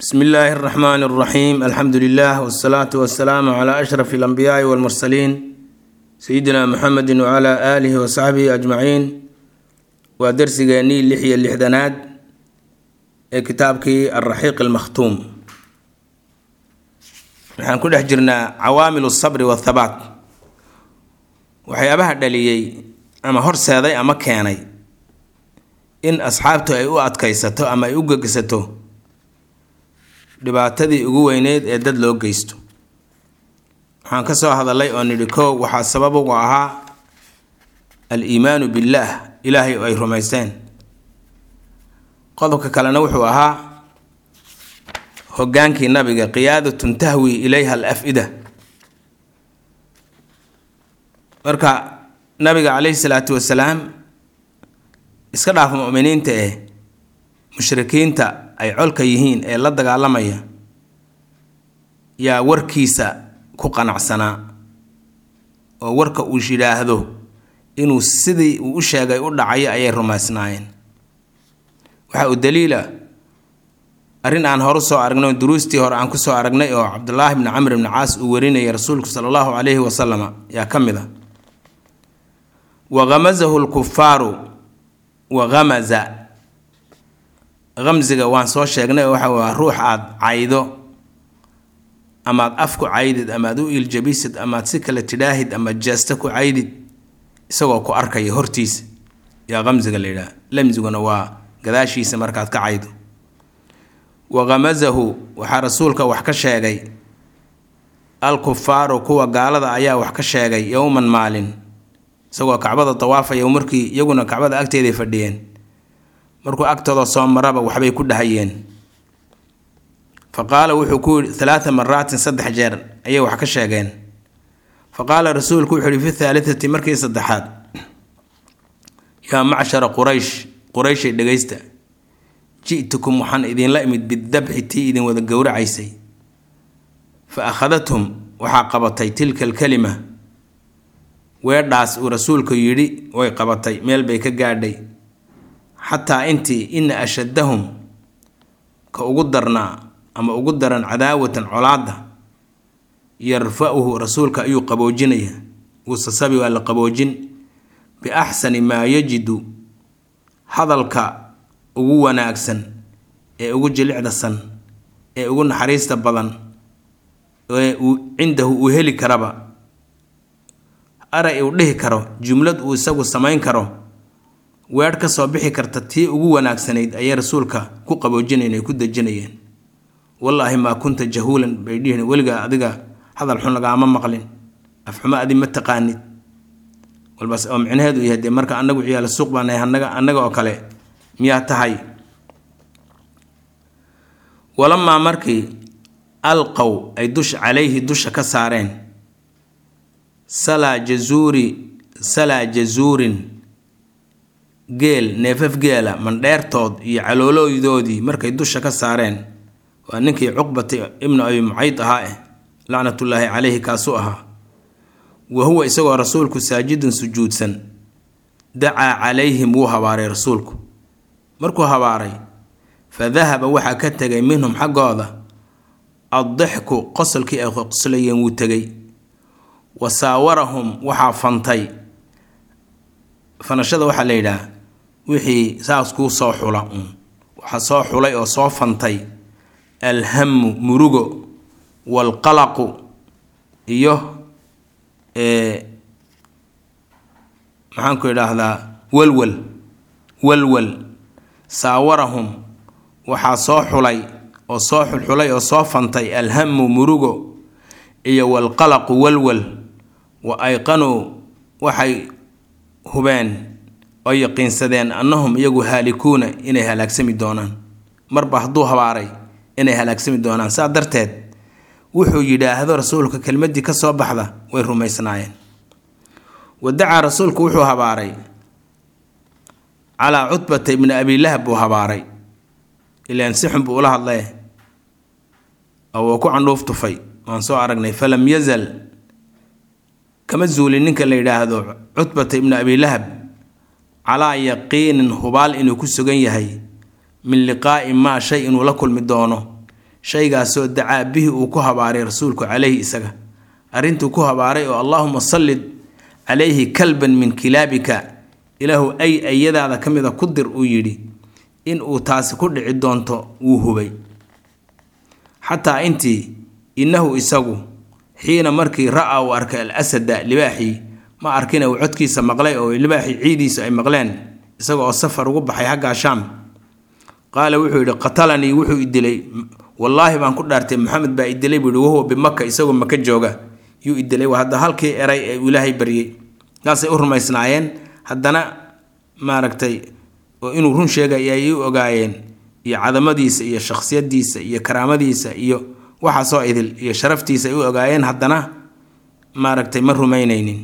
bsm illaahi اraxmaan اraxiim alxamdu lilah wsalaatu wasalaamu cla ashraf اlanbiyaai walmursaliin sayidina muxamedi wcla aalihi wasaxbihi ajmaciin waa dersigeennii lix iyo lixdanaad ee kitaabkii alraxiiq almakhtuum waxaan ku dhex jirnaa cawaamil sabri wathabaat waxyaabaha dhaliyey ama horseeday ama keenay in asxaabtu ay u adkaysato ama ay u gegsato dhibaatadii ugu weyneyd ee dad loo geysto waxaan ka soo hadalay oo nidhi kow waxaa sabab ugu ahaa al-iimaanu billaah ilaahay oo ay rumaysteen qodobka kalena wuxuu ahaa hogaankii nabiga qiyaadatun tahwi ilayha al af-ida marka nabiga caleyhi salaatu wasalaam iska dhaaf muminiinta eh mushrikiinta ay colka yihiin ee la dagaalamaya yaa warkiisa ku qanacsanaa oo warka uu yidhaahdo inuu sidii uu u sheegay u dhacayo ayay rumaysnaayeen waxa uu daliila arrin aan horu soo aragnay duruustii hore aan kusoo aragnay oo cabdulaahi bni camr bni caas uu warinayay rasuulku sala allahu calayhi wasalama yaa ka mid a wahamazahu lkufaaru wahamaza hamsiga waan soo sheegnay oo waxa waa ruux aada caydo amaad af ku caydid amaad u iiljabisid amaad si kale tidhaahid amaad jeesta ku caydid isagoo ku arkaya hortiisa yaa hamsiga la yidhaha lamsiguna waa gadaashiisa markaad ka caydo wahamazahu waxaa rasuulka wax ka sheegay al-kufaaru kuwa gaalada ayaa wax ka sheegay yowman maalin isagoo kacbada dawaafaya markii iyaguna kacbada agteeday fadhiyeen markuu agtooda soo maraba waxbay ku dhahayeen fa qaala wuxuu ku yihi halaata maraatin saddex jeer ayay wax ka sheegeen fa qaala rasuulku wuxuu yihi fi thaalitati markii saddexaad yaa macshara quraysh qurayshay dhegaysta ji'tukum waxaan idinla imid bidabxi tii idin wada gowracaysay fa akhadathum waxaa qabatay tilka alkalima weedhaas uu rasuulku yidhi way qabatay meel bay ka gaadhay xataa intii ina ashaddahum ka ugu darnaa ama ugu daran cadaawatan colaadda yarfa-uhu rasuulka ayuu qaboojinaya wuusasabi waa la qaboojin biaxsani maa yajidu hadalka ugu wanaagsan ee ugu jilicdasan ee ugu naxariista badan ee uu cindahu uu heli karaba aray uu dhihi karo jumlad uu isagu samayn karo weedh ka soo bixi karta tii ugu wanaagsanayd ayay rasuulka ku qaboojinayen ay ku dejinayeen wallaahi maa kunta jahuulan bay dhihin weligaa adiga hadal xun lagaama maqlin afxumo adi ma taqaanid walbas oo micnaheedu yahay dee marka annagu ciyaala suuq baanahay anaga annaga oo kale miyaa tahay walamaa markii alqow ay dusha calayhi dusha ka saareen salaa jazuuri salaa jazuurin geel neefaf geela mandheertood iyo caloolooydoodii markay dusha ka saareen waa ninkii cuqbati ibnu abi mucayd ahaa eh lacnatullaahi caleyhi kaasuu ahaa wa huwa isagoo rasuulku saajidun sujuudsan dacaa calayhim wuu habaaray rasuulku markuu habaaray fa dahaba waxaa ka tegay minhum xaggooda addixku qosolkii ay qoslayeen wuu tegay wa saawarahum waxaa fantay fanashada waxaa la yidhaah wixii saas kuu soo xula uun waxaa soo xulay oo soo fantay alhamu murugo waalqalaqu iyo maxaanku idhaahdaa walwal walwal saawarahum waxaa soo xulay oo soo xulxulay oo soo fantay alhamu murugo iyo waalqalaqu walwal wa ayqanuu waxay hubeen oo yaqiinsadeen annahum iyagu haalikuuna inay halaagsami doonaan marba hadduu habaaray inay halaagsami doonaan saa darteed wuxuu yidhaahdo rasuulka kelmaddii ka soo baxda way rumaysnaayeen wadacaa rasuulku wuxuu habaaray calaa cutbata ibni abilahab buu habaaray ilaan si xun buu ula hadlee oo wuu ku candhuuf tufay waan soo aragnay falam yazal kama zuulin ninka la yidhaahdo cutbata ibni abilahab calaa yaqiinin hubaal inuu ku sugan yahay min liqaa'i maa shay inuu la kulmi doono shaygaasoo dacaa bihi uu ku habaaray rasuulku caleyhi isaga arrintuu ku habaaray oo allaahuma sallid calayhi kalban min kilaabika ilaahu ay ayadaada ka mida ku dir uu yidhi in uu taasi ku dhici doonto wuu hubay xataa intii innahu isagu xiina markii ra-a uu arkay al asada libaaxii ma arkina uu codkiisa maqlay oo libaaxii ciidiisu ay maqleen isaga oo safar ugu baxay xaggaa shaam qaala wuxuu yidhi qatalanii wuxuu i dilay wallaahi baan ku dhaartay maxamed baa i dilay buu yihi wahuwa bimaka isagoo maka jooga yuu i dilay waa hadda halkii eray ee uu ilaahay baryey saasay u rumaysnaayeen haddana maaragtay oo inuu run sheegay ayay u ogaayeen iyo cadamadiisa iyo shakhsiyadiisa iyo karaamadiisa iyo waxaasoo idil iyo sharaftiisa ay u ogaayeen haddana maaragtay ma rumaynaynin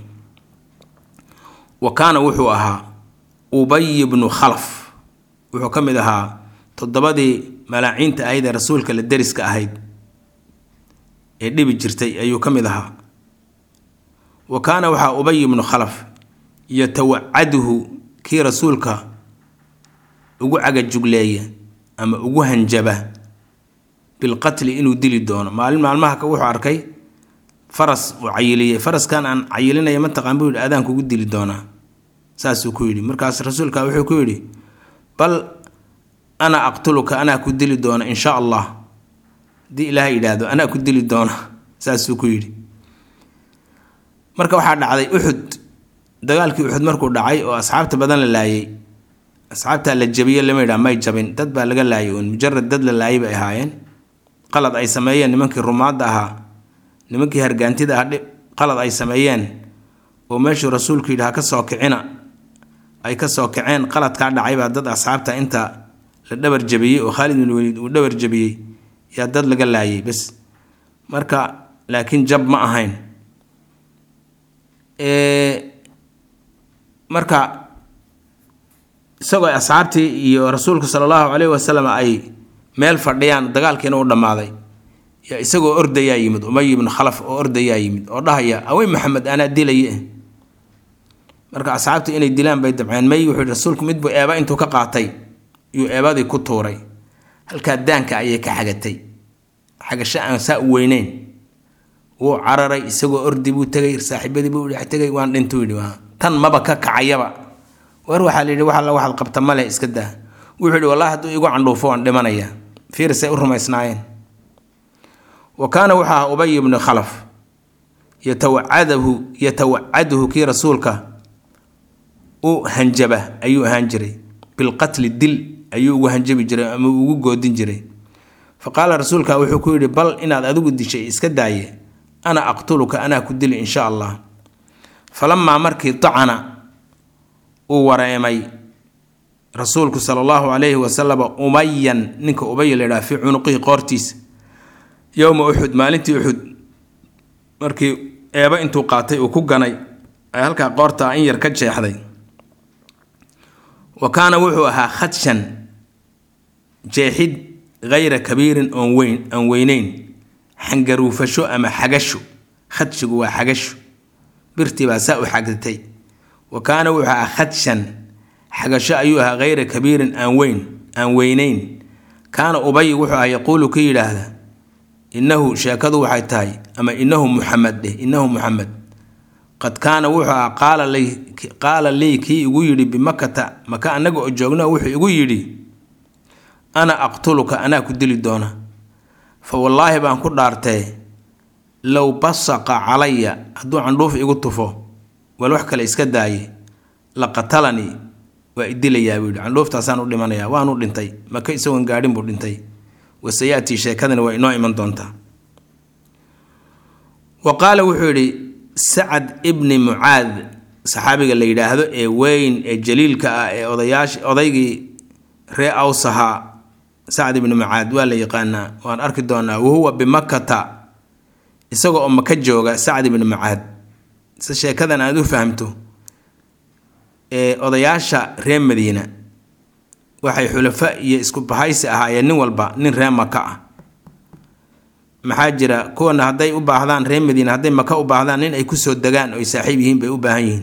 wa kaana wuxuu ahaa ubay bnu khalaf wuxuu ka mid ahaa toddobadii malaaciinta ahayd ee rasuulka la deriska ahayd ee dhibi jirtay ayuu ka mid ahaa wa kaana waxaa ubay bnu khalaf yatawacaduhu kii rasuulka ugu cagajugleeya ama ugu hanjaba bilqatli inuu dili doono maalin maalmaha wuxuu arkay faras uu cayiliyey faraskan aan cayilinaya mataqaan buu yidhi adaan kugu dili doonaa saasuu ku yidhi markaas rasuulka wuxuu ku yidhi bal ana aqtuluka anaa ku dili doona in sha allah haddii ilaahay yidhaahdo anaa ku dili doona saasuu ku yidhi marka waxaa dhacday uxud dagaalkii uxud markuu dhacay oo asxaabta badan la laayay asxaabtaa la jabiye lama yidhaha may jabin dad baa laga laayay uun mujarad dad la laayay bay ahaayeen qalad ay sameeyeen nimankii rumaadda ahaa nimankii hargaantida ah qalad ay sameeyeen oo meeshuu rasuulku yidhi ha ka soo kicina ay ka soo kaceen qaladkaa dhacay baa dad asxaabta inta la dhabar jabiyey oo khaalid bin waliid uu dhabar jabiyey yaa dad laga laayay bes marka laakiin jab ma ahayn marka isagoo asxaabtii iyo rasuulku sala allahu caleyhi wasalam ay meel fadhiyaan dagaalkiina u dhammaaday yaa isagoo ordayaa yimid umay ibnu khalaf oo ordayaa yimid oo dhahaya awey maxamed anaa dilaye marka asxaabtu inay dilaan bay dabceen may wuxuu yihi rasuulku midbuu eeba intuu ka qaatay yuu eebadii ku tuuray halkaa daanka ayay ka xagatay xagasho aan saa u weyneyn wuu cararay isagoo ordi buu tegay saaxiibadii buu dhex tegay waan dhintuu yidhi tan maba ka kacayaba war waxaa la yidhi wax alla waxaad qabta male iska daa wuxuu yidhi wallahi hadduu igu candhuufo waan dhimanaya fiirisay u rumaysnaayeen wa kaana wuxuu ahaa ubay ibnu khalaf yatawacadahu yatawacaduhu kii rasuulka u hanjaba ayuu ahaan jiray bilqatli dil ayuu ugu hanjabi jiray ama ugu goodin jiray fa qaala rasuulka wuxuu ku yidhi bal inaad adigu dishay iska daaye ana aqtuluka anaa ku dili insha allah falamaa markii dacana uu wareemay rasuulku sala allahu calayhi wasalama umayan ninka ubaya la yidhaha fii cunuqihi qoortiisa yowma uxud maalintii uxud markii eeba intuu qaatay uu ku ganay ay halkaa qoortaa in yar ka jeexday wa kaana wuxuu ahaa khadshan jeexid hayra kabiirin oon weyn aan weyneyn xangaruufasho ama xagasho khadshigu waa xagasho birtii baa saa u xagdatay wa kaana wuxuu ahaa khadshan xagasho ayuu ahaa hayra kabiirin aan weyn aan weyneyn kaana ubay wuxuu ahaa yaquulu ka yidhaahda innahu sheekadu waxay tahay ama innahu muxamed dheh innahu muxamed qad kaana wuxuu ahaa qaala lii qaala lii kii igu yidhi bimakata maka annaga oo joogna wuxuu igu yidhi ana aqtuluka anaa ku dili doona fa wallaahi baan ku dhaartee low basaqa calaya hadduu candhuuf igu tufo wal wax kale iska daaye la qatalanii waa idilayaa buu yidhi candhuuftaasaan u dhimanayaa waanu dhintay maka isagoon gaadhin buu dhintay wasayatii sheekadani waa inoo iman doontaa wa qaala wuxuu yidhi sacad ibni mucaad saxaabiga la yidhaahdo ee weyn ee jaliilka ah ee odayaash odaygii ree awsahaa sacad ibni mucaad waa la yaqaanaa waan arki doonaa wahuwa bimakata isaga oo maka jooga sacad ibni mucaad si sheekadan aad u fahamto ee odayaasha reer madiina waxay xulafa iyo isku bahaysi ahaayeen nin walba nin reer maka ah maxaa jira kuwana hadday u baahdaan reer madiina hadday maka u baahdaan nin ay kusoo degaan oo ay saaxiib yihiin bay u baahan yihiin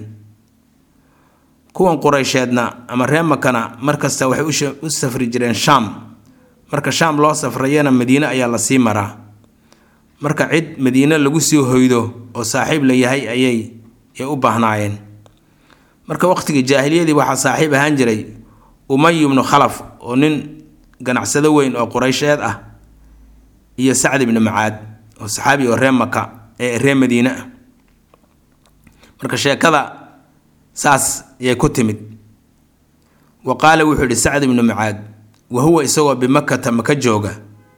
kuwan qureysheedna ama reer makana markasta waxay u safri jireen shaam marka shaam loo safrayana madiine ayaa lasii maraa marka cid madiine lagu sii hoydo oo saaxiib la yahay ayay ay u baahnaayeen marka waqtigii jaahiliyadii waxaa saaxiib ahaan jiray umay ibnu khalaf oo nin ganacsado weyn oo quraysheed ah iyo sacd ibnu macaad oo saxaabi oo reer maka ee reer madiine ah marka sheekada saas ayay ku timid wa qaala wuxuu yihi sacd ibnu macaad wa huwa isagoo bimakata maka jooga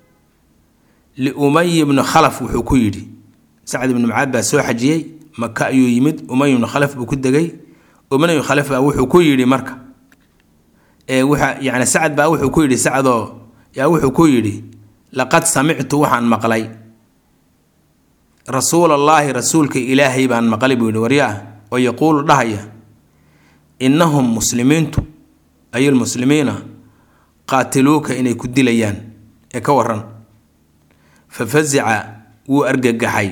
liumay ibnu khalaf wuxuu ku yidhi sacd ibnu macaad baa soo xajiyey maka ayuu yimid umay ibnu khalaf buu ku degay umay ibnu khalaf baa wuxuu ku yidhi marka ee waxa yani sacad baa wuxuu ku yidhi sacdoo yaa wuxuu ku yidhi laqad samictu waxaan maqlay rasuulallaahi rasuulka ilaahay baan maqlay buu yihi waryaa oo yaquulu dhahaya innahum muslimiintu ay lmuslimiina qaatiluuka inay ku dilayaan ee ka waran fa fasica wuu argagaxay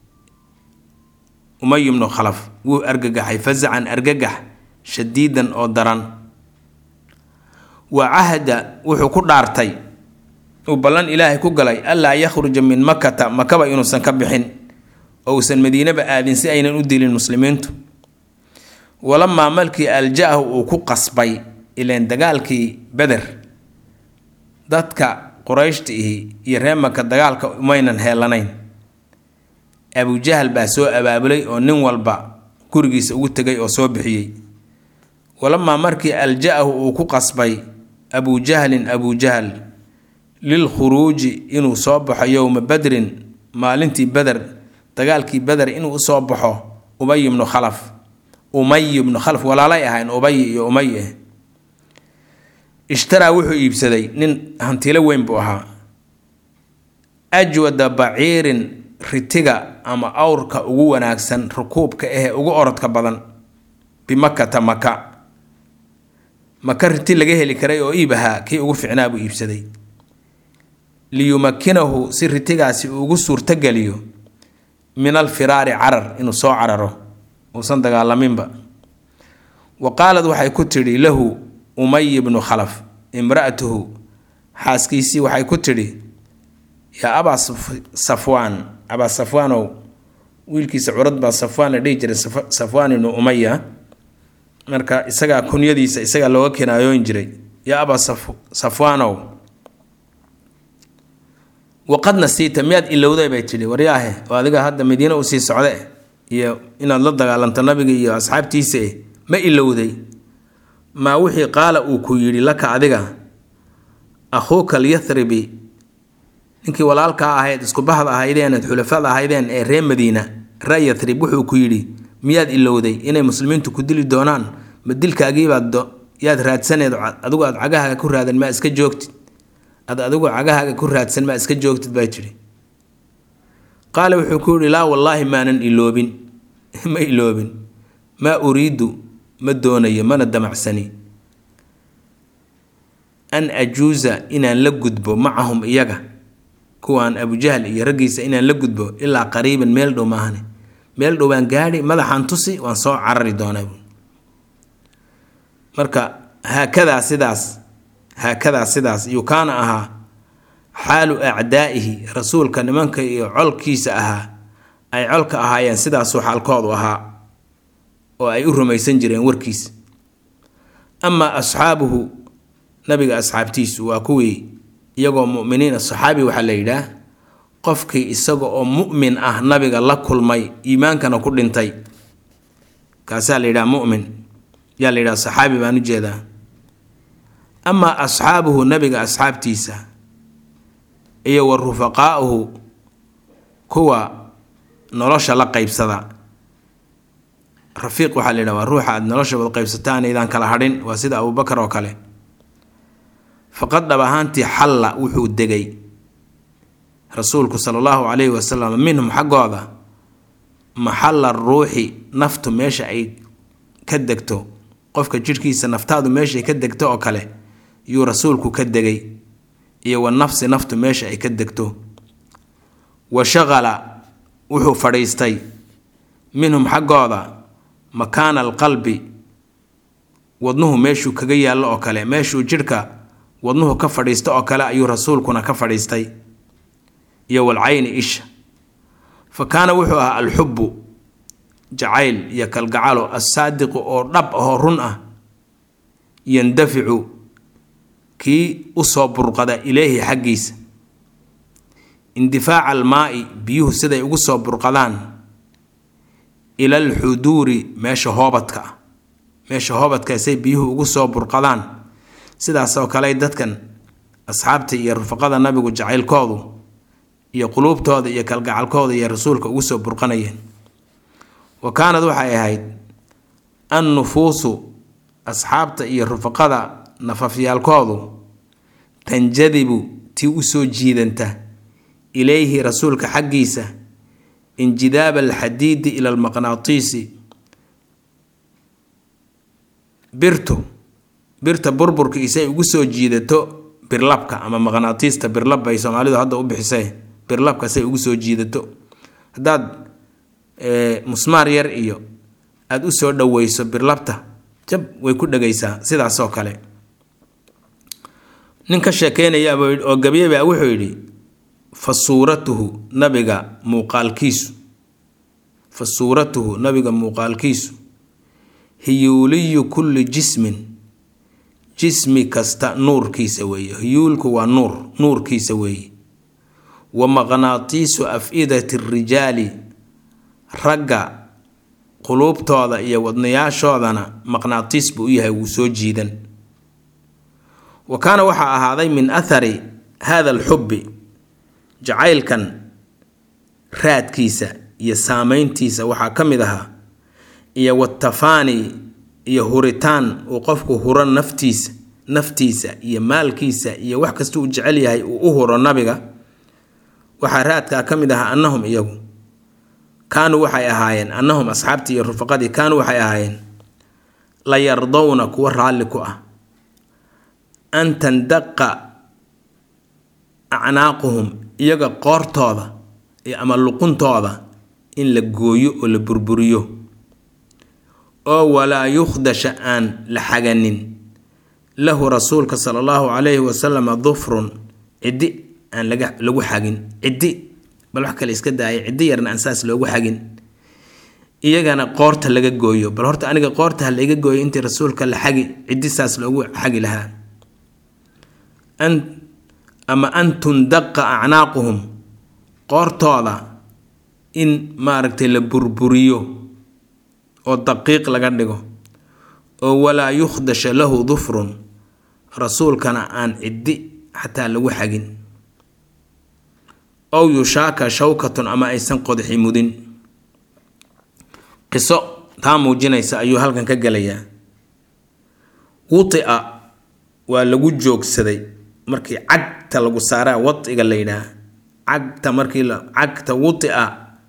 umay ibnu khalaf wuu argagaxay fasacan argagax shadiidan oo daran wa cahda wuxuu ku dhaartay uu ballan ilaahay ku galay allaa yakhruja min makata makaba inuusan ka bixin oo uusan madiinaba aadin si aynan u dilin muslimiintu walamaa malkii alja-ahu uu ku qasbay ileen dagaalkii beder dadka qurayshta ihi iyo reer maka dagaalka umaynan heelanayn abujahal baa soo abaabulay oo nin walba gurigiisa ugu tegay oo soo bixiyey walamaa markii alja-ahu uu ku qasbay abujahlin abujahal lilkhuruuji inuu soo baxo yowma badrin maalintii beder dagaalkii beder inuu usoo baxo umay ibnu khalaf umay ibnu khalaf walaalay ahayn ubay iyo umay ah ishtaraa wuxuu iibsaday nin hantilo weyn buu ahaa ajwada baciirin ritiga ama awrka ugu wanaagsan rukuubka ahee ugu orodka badan bimakata maka maka riti laga heli karay oo iib ahaa kii ugu ficnaa buu iibsaday liyumakinahu si ritigaasi uu ugu suurtogeliyo min alfiraari carar inuu soo cararo uusan dagaalaminba wa qaalad waxay ku tidhi lahu umay ibnu khalaf imra'atuhu xaaskiisii waxay ku tidhi yaa abaa safwaan abaa safwaanow wiilkiisa curad baa safwaan la dhihi jiray safwaan ibnu umaya marka isagaa kunyadiisa isagaa looga kinaayoon jiray yaa abaa safwaanow waqad nasiita miyaad ilowday bay tidhi waryaahe oo adiga hadda madiine usii socde iyo inaad la dagaalanto nabiga iyo asxaabtiisa eh ma ilowday maa wixii qaala uu ku yidhi laka adiga akhuuka alyathribi ninkii walaalkaa ahayd iskubahda ahaydeen eed xulafada ahaydeen ee reer madiina ree yathrib wuxuu ku yidhi miyaad ilowday inay muslimiintu ku dili doonaan ma dilkaagiibaad yaad raadsaneed adigu aad cagahaaga ku raadan maa iska joogtid ad adigu cagahaaga ku raadsan maa iska joogtid baa tidhi qaala wuxuu ku yidhi laa wallaahi maanan iloobin ma iloobin maa uriidu ma doonayo mana damacsani an ajuusa inaan la gudbo macahum iyaga kuwaan abujahl iyo raggiisa inaan la gudbo ilaa qariiban meel dhow maahane meel dhow baan gaadhi madaxaan tusi waan soo carari doonaa marka haakadaa sidaas haakadaa sidaas yuu kaana ahaa xaalu acdaa'ihi rasuulka nimanka iyo colkiisa ahaa ay colka ahaayeen sidaasuu xaalkoodu ahaa oo ay u rumaysan jireen warkiisa amaa asxaabuhu nabiga asxaabtiisu waa kuwii iyagoo muminiin saxaabi waxaa la yidhaah qofkii isaga oo mu'min ah nabiga la kulmay iimaankana ku dhintay kaasaa la yidhaha mumin yaa la yidhaha saxaabi baan u jeedaa amaa asxaabuhu nabiga asxaabtiisa iyo wa rufaqaa'uhu kuwa nolosha la qaybsada rafiiq waxaa la yidhaha waa ruuxa aada nolosha wad qaybsataan aydaan kala hadhin waa sida abubakar oo kale faqad dhab ahaantii xalla wuxuu degay rasuulku sala allahu calayhi wasalam minhum xaggooda maxalla ruuxi naftu meesha ay ka degto qofka jidhkiisa naftaadu meeshaay ka degto oo kale yuu rasuulku ka degay iyo wa nafsi naftu meesha ay ka degto wa shaqala wuxuu fadhiistay minhum xaggooda makaana alqalbi wadnuhu meeshuu kaga yaallo oo kale meeshuu jidhka wadnuhu ka fadhiista oo kale ayuu rasuulkuna ka fadhiistay iyo walcayni isha fa kaana wuxuu ahaa alxubbu jacayl iyo kalgacalo assaadiqu oo dhab ahoo run ah yandaficu kii usoo burqada ilayhi xaggiisa indifaaca almaa'i biyuhu siday ugu soo burqadaan ila alxuduuri meesha hoobadka ah meesha hoobadkaasay biyuhu ugu soo burqadaan sidaasoo kale dadkan asxaabta iyo rufaqada nabigu jacaylkoodu iyo quluubtooda iyo kalgacalkooda iyo rasuulka ugu soo burqanayeen wa kaanad waxay ahayd an nufuusu asxaabta iyo rufaqada nafafyaalkoodu tanjadibu tii usoo jiidanta ilayhi rasuulka xaggiisa injidaaba alxadiidi ila almaqnaatiisi birtu birta burburkiisay ugu soo jiidato birlabka ama maqnaatiista birlab bay soomaalidu hadda u bixisay birlabka say ugu soo jiidato haddaad musmaar yar iyo aada u soo dhoweyso birlabta jab way ku dhegaysaa sidaasoo kale nin ka sheekeynaya oo gabyaba wuxuu yidhi fa suuratuhu nabiga muuqaalkiisu fa suuratuhu nabiga muuqaalkiisu hiyuuliyu kulli jismin jismi kasta nuurkiisa weeye hiyuulku waa nuur nuurkiisa weeye wa maqnaatiisu af-idati rijaali ragga quluubtooda iyo wadnayaashoodana maqnaatiis buu u yahay wuu soo jiidan wa kaana waxaa ahaaday min athari hada alxubbi jacaylkan raadkiisa iyo saameyntiisa waxaa ka mid ahaa iyo watafaani iyo huritaan uu qofku huro naftiisa naftiisa iyo maalkiisa iyo wax kasta uu jecel yahay uu u huro nabiga waxaa raadkaa ka mid ahaa annahum iyagu kaanuu waxay ahaayeen annahum asxaabtii iyo rufaqadii kaanuu waxay ahaayeen la yardowna kuwa raalli ku ah an tandaqa acnaaquhum iyaga qoortooda ama luquntooda in la gooyo oo la burburiyo oo walaa yukhdasha aan la xaganin lahu rasuulka sala allahu calayhi wasalama dufrun ciddi aan laga lagu xagin ciddi bal wax kale iska daaya ciddi yarna aan saas loogu xagin iyagana qoorta laga gooyo bal horta aniga qoorta ha laiga gooyo intii rasuulka la xagi ciddi saas loogu xagi lahaa an ama an tundaqa acnaaquhum qoortooda in maaragtay la burburiyo oo daqiiq laga dhigo oo walaa yukhdasha lahu dufrun rasuulkana aan ciddi xataa lagu xagin ow yushaaka shawkatun ama aysan qodxi mudin qiso taa muujinaysa ayuu halkan ka gelayaa wutia waa lagu joogsaday markii cagta lagu saaraa wadiga la yidhaah cagta markii cagta wutia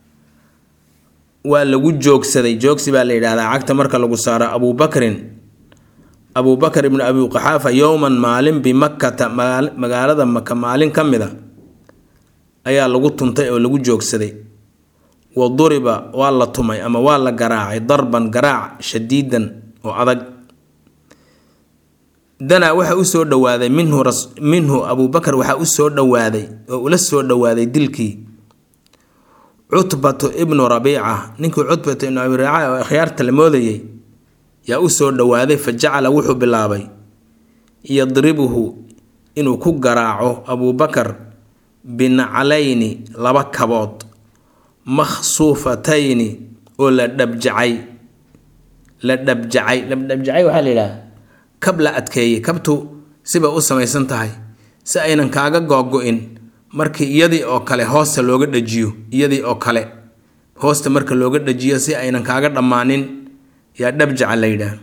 waa lagu joogsaday joogsi baa la yidhahdaa cagta marka lagu saaro abubakrin abubakar ibnu abi qaxaafa yowman maalin bimakkata magaalada maka maalin ka mida ayaa lagu tuntay oo lagu joogsaday wa duriba waa la tumay ama waa la garaacay darban garaac shadiidan oo adag danaa waxa usoo dhowaaday minhu minhu abubakar waxaa usoo dhowaaday oo ula soo dhowaaday dilkii cutbatu ibnu rabiica ninkii cutbatu ibnu abi rabiica oo akhyaarta la moodayay yaa usoo dhowaaday fa jacala wuxuu bilaabay yadribuhu inuu ku garaaco abubakar binaclayni laba kabood makhsuufatayni oo la dhabjacay la dhabjacay ladhabjacay waxaa la yidhaha kab la adkeeyey kabtu sibay u samaysan tahay si aynan kaaga googo-in markii iyadii oo kale hoosta looga dhajiyo iyadii oo kale hoosta marka looga dhajiyo si aynan kaaga dhammaanin yaa dhabjaca la yidhaah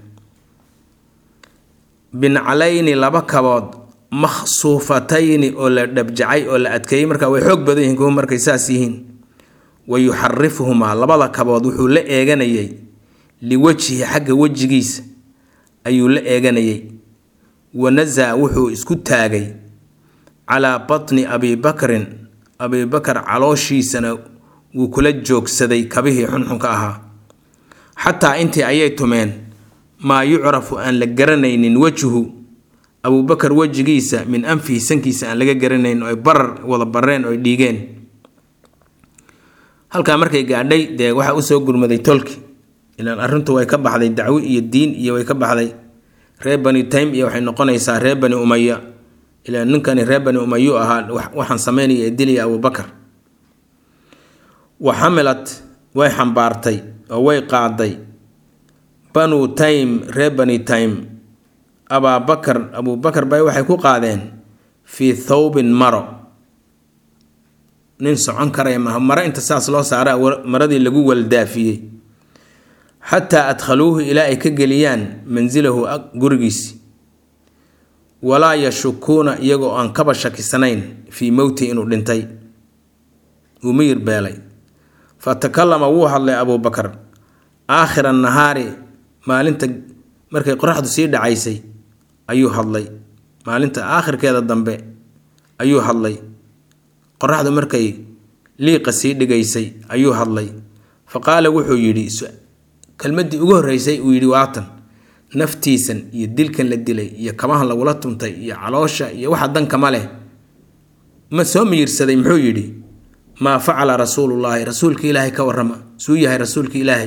bincalayni laba kabood makhsuufatayni oo la dhabjacay oo la adkeeyey marka way xoog badan yihiin kuwa markay saas yihiin wa yuxarifuhumaa labada kabood wuxuu la eeganayay liwajhihi xagga wejigiisa ayuu la eeganayay wanasaa wuxuu isku taagay calaa batni abi bakrin abibakar calooshiisana wuu kula joogsaday kabihii xunxunka ahaa xataa intii ayay tumeen maa yucrafu aan la garanaynin wejhu abuubakar wejigiisa min anfihi sankiisa aan laga garanayn oo ay barar wada bareen oo ay dhiigeen halkaa markay gaadhay dee waxaa usoo gurmaday tolki ilaan arrintu way ka baxday dacwi iyo diin iyo way ka baxday reer bani taym iyo waxay noqonaysaa reer bani umaya ilaan ninkani reer bani umayu ahaa waxaan sameynaya ee dilaya abuubakar wa xamilat way xambaartay oo way qaaday banu taym reer bani taym abaabakar abuubakar bay waxay ku qaadeen fii thawbin maro nin socon karaya maaha maro inta saas loo saara maradii lagu waldaafiyey xataa adkhaluuhu ilaa ay ka geliyaan mansilahu gurigiisi walaa yashukuuna iyagoo aan kaba shakisanayn fii mowti inuu dhintay uu miyir beelay fa takallama wuu hadlay abuubakar aakhira nahaari maalinta markay qoraxdu sii dhacaysay ayuu hadlay maalinta aakhirkeeda dambe ayuu hadlay qoraxdu markay liiqa sii dhigaysay ayuu hadlay fa qaala wuxuu yidhi kelmaddii ugu horreysay uu yidhi waatan naftiisan iyo dilkan la dilay iyo kabahan lagula tuntay iyo caloosha iyo waxa danka ma leh ma soo miyirsaday muxuu yidhi maa facala rasuulullaahi rasuulka ilaahay ka warrama suu yahay rasuulka ilaahay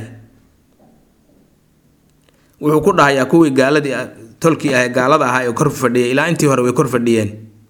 wuxuu ku dhahayaa kuwii gaaladii tolkii ah gaalada ahaa ee kor fadhiyay ilaa intii hore way kor fadhiyeen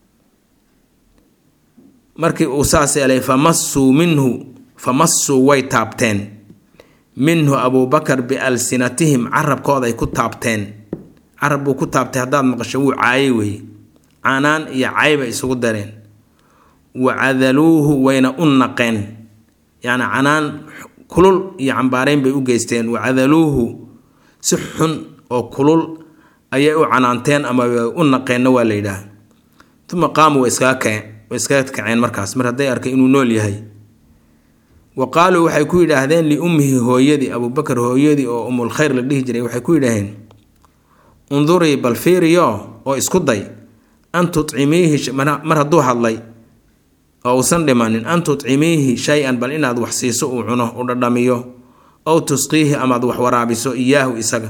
markii uu saas yeelay famassuu minhu famassuu way taabteen minhu abuubakar bialsinatihim carabkooday ku taabteen carab buu ku taabtay haddaad maqasho wuu caayay weeye canaan iyo cayba isugu dareen wa cadaluuhu wayna u naqeen yacni canaan kulul iyo cambaareyn bay u geysteen wa cadaluuhu si xun oo kulul ayay u canaanteen ama u naqeenna waa la yidhaah uma qaamu way iskaga kaceen way iskaga kaceen markaas mar hadday arkay inuu nool yahay wa qaaluu waxay ku yidhaahdeen liummihi hooyadii abuubakar hooyadii oo umul khayr la dhihi jiray waxay ku yidhaaheen undurii bal fiiriyo oo isku day an tutcimiihi mar hadduu hadlay oo uusan dhimanin an tutcimiihi shay-an bal inaad wax siiso uu cuno u dhadhamiyo ow tusqiihi amaad wax waraabiso iyaahu isaga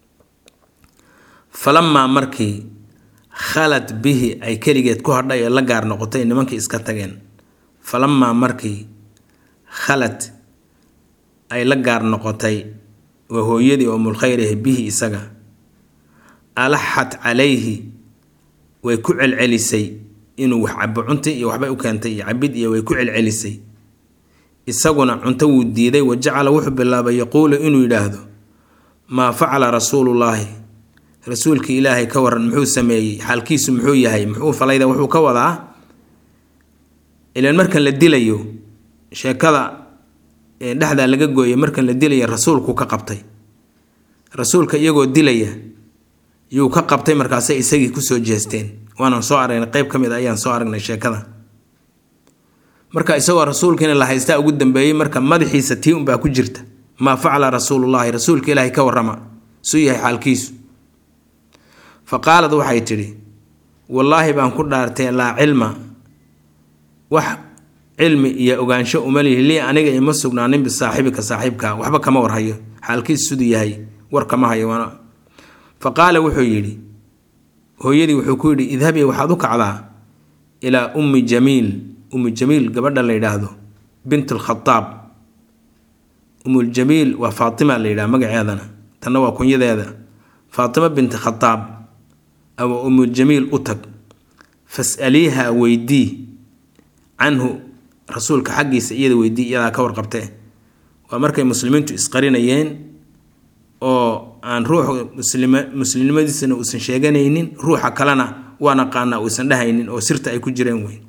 falamaa markii khalad bihi ay keligeed ku hadhay ee la gaar noqotay nimankii iska tageen falamaa markii khalad ay la gaar noqotay waa hooyadii oo mulkhayrahe bihi isaga alaxat calayhi way ku celcelisay inuu wax cabo cunti iyo waxbay u keentay iyo cabid iyo way ku celcelisay isaguna cunto wuu diiday wa jacala wuxuu bilaabay yaquulu inuu yidhaahdo maa facala rasuulullaahi rasuulkii ilaahay ka waran muxuu sameeyey xaalkiisu muxuu yahay muxuu falayda wuxuu ka wadaa ilaan markan la dilayo sheekada dhexdaa laga gooyay markan la dilaya rasuulku ka qabtay rasuulka iyagoo dilaya yuu ka qabtay markaasay isagii kusoo jeesteen waanaan soo aragnay qeyb ka mid a ayaan soo aragnay sheekada marka isagoo rasuulkiina la haystaa ugu dambeeyey marka madaxiisa tii unbaa ku jirta maa facala rasuulullaahi rasuulka ilaahay ka warrama suu yahay xaalkiisu fa qaalad waxay tidhi wallaahi baan ku dhaartee laa cilma wax cilmi iyo ogaansho uma lihi lii aniga ima sugnaanin bisaaxibika saaxiibka waxba kama warhayo xaalkiisu siduu yahay war kama hayo fa qaala wuxuu yidhi hooyadii wuxuu ku yidhi idhabii waxaad u kacdaa ilaa ummi jamiil ummu jamiil gabadha la yidhaahdo bint alkhadaab ummuljamiil waa faatima la yidhaha magaceedana tanna waa kunyadeeda faatima binti khadaab ama ummuljamiil u tag fas'aliiha weydii canhu rasuulka xaggiisa iyada weydii iyadaa ka warqabtee waa markay muslimiintu isqarinayeen oo aan ruuxu muslim muslimnimadiisana uusan sheeganaynin ruuxa kalena waa naqaanaa uusan dhahaynin oo sirta ay ku jireen wey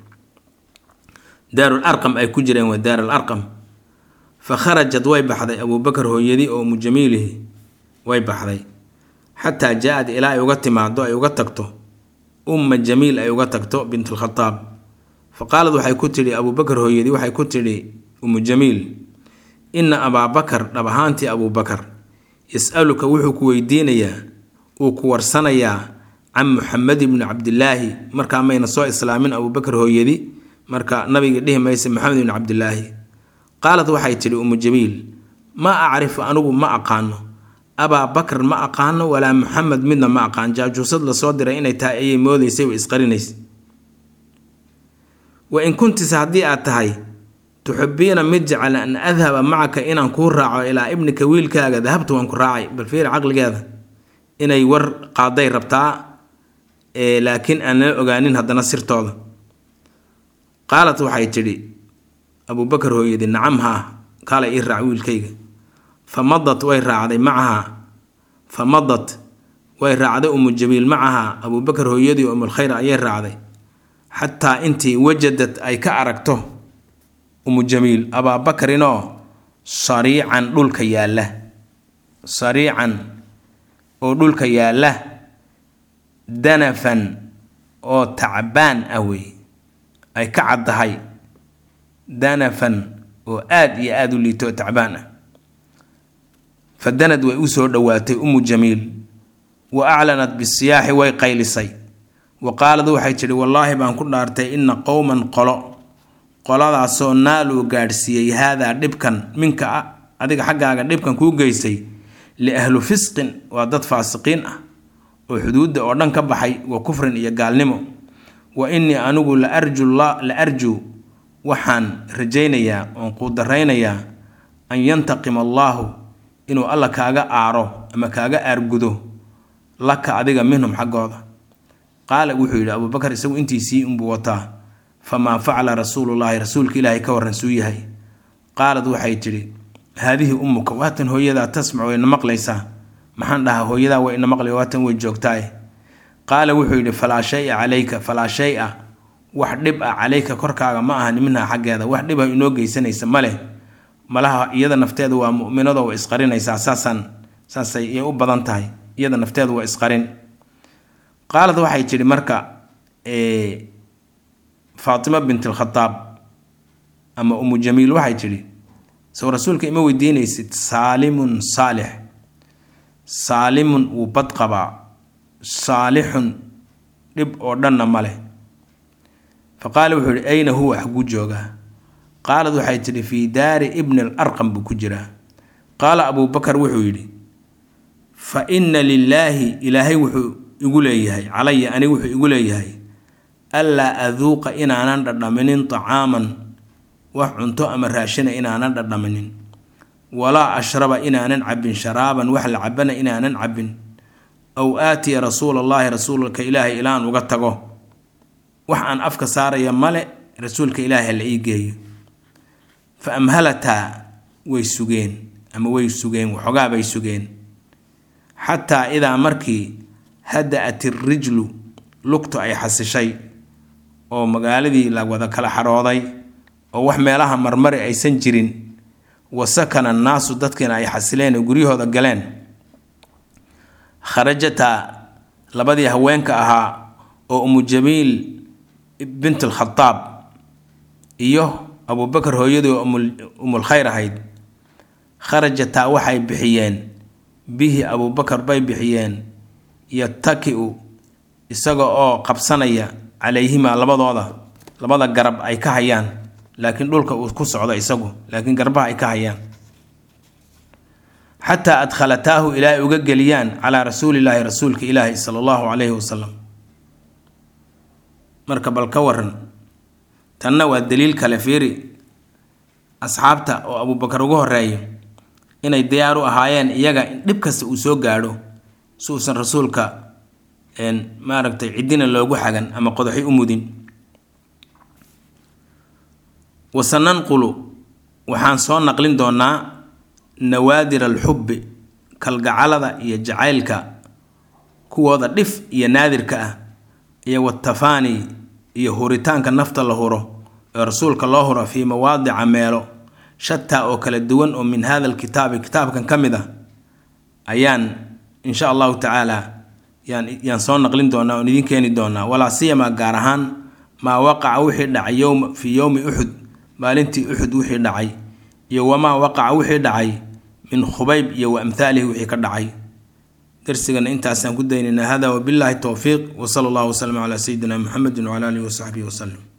daarul arqam ay ku jireen waa daarul arqam fa kharajad way baxday abuubakar hooyadii oo mujamiilihi way baxday xataa jaa-ad ilaa ay uga timaado ay uga tagto umma jamiil ay uga tagto bint alkhadaab fa qaalad waxay ku tidhi abuubakar hooyadii waxay ku tidhi ummu jamiil inna abaabakar dhab ahaantii abuubakar yas-aluka wuxuu ku weydiinayaa uu ku warsanayaa can muxamed ibni cabdilaahi markaa mayna soo islaamin abuubakar hooyadi marka nabiga dhihi maysa maxamed ibni cabdilaahi qaalad waxay tidhi ummu jamiil maa acrifu anigu ma aqaano abaa bakr ma aqaano walaa muxamed midna ma aqaan jaajuusad lasoo diray inay tahay ayay moodaysay way isqarinaysay wa in kuntise haddii aad tahay tuxibiina mid jecel an adhaba macaka inaan kuu raaco ilaa ibnika wiilkaaga dahabtu waan ku raacay bal fiir caqligeeda inay war qaaday rabtaa laakiin aan la ogaanin haddana sirtooda qaalat waxay tidhi abuubakar hooyadii nacam haa kaala ii raac wiilkayga fa madat way raacday macahaa fa madat way raacday umu jamiil macahaa abuubakar hooyadii umulkhayr ayay raacday xataa intii wajadad ay ka aragto umu jamiil abaabakarinoo sariican dhulka yaalla sariican oo dhulka yaalla danafan oo tacbaan ah wey ay ka caddahay danafan oo aada iyo aada u liito oo tacbaan ah fa danad way u soo dhowaatay umu jamiil wa aclanat bisiyaaxi way qaylisay wa qaalad waxay tidhi wallaahi baan ku dhaartay inna qowman qolo qoladaasoo naaluu gaadhsiiyey haadaa dhibkan minka ah adiga xaggaaga dhibkan kuu geysay liahlu fisqin waa dad faasiqiin ah oo xuduudda oo dhan ka baxay wa kufrin iyo gaalnimo wa innii anigu la arju la arjuu waxaan rajaynayaa oon quudaraynayaa an yantaqima allaahu inuu alla kaaga aaro ama kaaga aargudo laka adiga minhum xaggooda qaala wuxuu yidhi abuubakar isagu intiisii unbuu wataa famaa facala rasuulullaahi rasuulka ilaahay ka warran suu yahay qaalad waxay tidhi haadihi ummuka waatan hooyadaa tasmac wayna maqlaysaa maxaan dhahaa hooyadaa way ina maqlay waatan way joogtaaye qaala wuxuu yidhi falaa shay-a calayka falaa shay-a wax dhib ah calayka korkaaga ma aha minhaa xaggeeda wax dhib ah inoo geysanaysa ma leh malaha iyada nafteedu waa mu'minado way isqarinaysaa saasaan saasay iyay u badan tahay iyada nafteedu waa isqarin qaalad waxay tidhi marka faatima bint alkhadaab ama umu jamiil waxay tidhi sow rasuulka ima weydiinaysid saalimun saalix saalimun wuu bad qabaa saalixun dhib oo dhanna ma leh fa qaala wuxuu yihi ayna huwa xaguu joogaa qaalad waxay tidhi fii daari ibni al arqam buu ku jiraa qaala abuubakar wuxuu yidhi fa inna lilaahi ilaahay wuxuu igu leeyahay calaya aniga wuxuu igu leeyahay allaa aduuqa inaanan dhadhaminin tacaaman wax cunto ama raashina inaanan dhadhaminin walaa ashraba inaanan cabbin sharaaban wax la cabana inaanan cabbin aw aatiya rasuula allaahi rasuulka ilaahay ilaan uga tago wax aan afka saaraya male rasuulka ilaahay la ii geeyo fa amhalataa way sugeen ama way sugeen waxoogaa bay sugeen xataa idaa markii hada-at irrijlu lugtu ay xasishay oo magaaladii la wada kala xarooday oo wax meelaha marmari aysan jirin wa sakana annaasu dadkiina ay xasileen oo guryahooda galeen kharajataa labadii haweenka ahaa oo umu jamiil bint alkhadaab iyo abuubakar hooyadii oo umulkhayr ahayd kharajataa waxay bixiyeen bihi abuubakar bay bixiyeen yataki-u isaga oo qabsanaya calayhimaa labadooda labada garab ay ka hayaan laakiin dhulka uu ku socdo isagu laakiin garbaha ay ka hayaan xataa adkhalataahu ilaa ay uga geliyaan calaa rasuulillaahi rasuulka ilaahi sala allahu calayhi wasalam marka bal ka waran tanna waa daliil kale fiiri asxaabta oo abuubakar ugu horeeyo inay diyaar u ahaayeen iyaga in dhib kasta uu soo gaadho si uusan rasuulka maaragtay ciddina loogu xagan ama qodaxi u mudin wasananqulu waxaan soo naqlin doonaa nawaadir alxubbi kalgacalada iyo jacaylka kuwooda dhif iyo naadirka ah iyo watafaani iyo huritaanka nafta la huro ee rasuulka loo huro fii mawaadica meelo shataa oo kala duwan oo min hada alkitaabi kitaabkan ka mid a ayaan insha allahu tacaala yaan yaan soo naqlin doonaa oon idiin keeni doonaa walaa siyamaa gaar ahaan maa waqaca wixii dhacay yowma fii yowmi uxud maalintii uxud wixii dhacay iyo wamaa waqaca wixii dhacay min khubayb iyo wa amhaalihi wixii ka dhacay darsigana intaasaan ku daynaynaa hada wabillaahi towfiiq wasala allahu wasalam calaa sayidina muxamedin wcala alihi wasaxbihi wasalam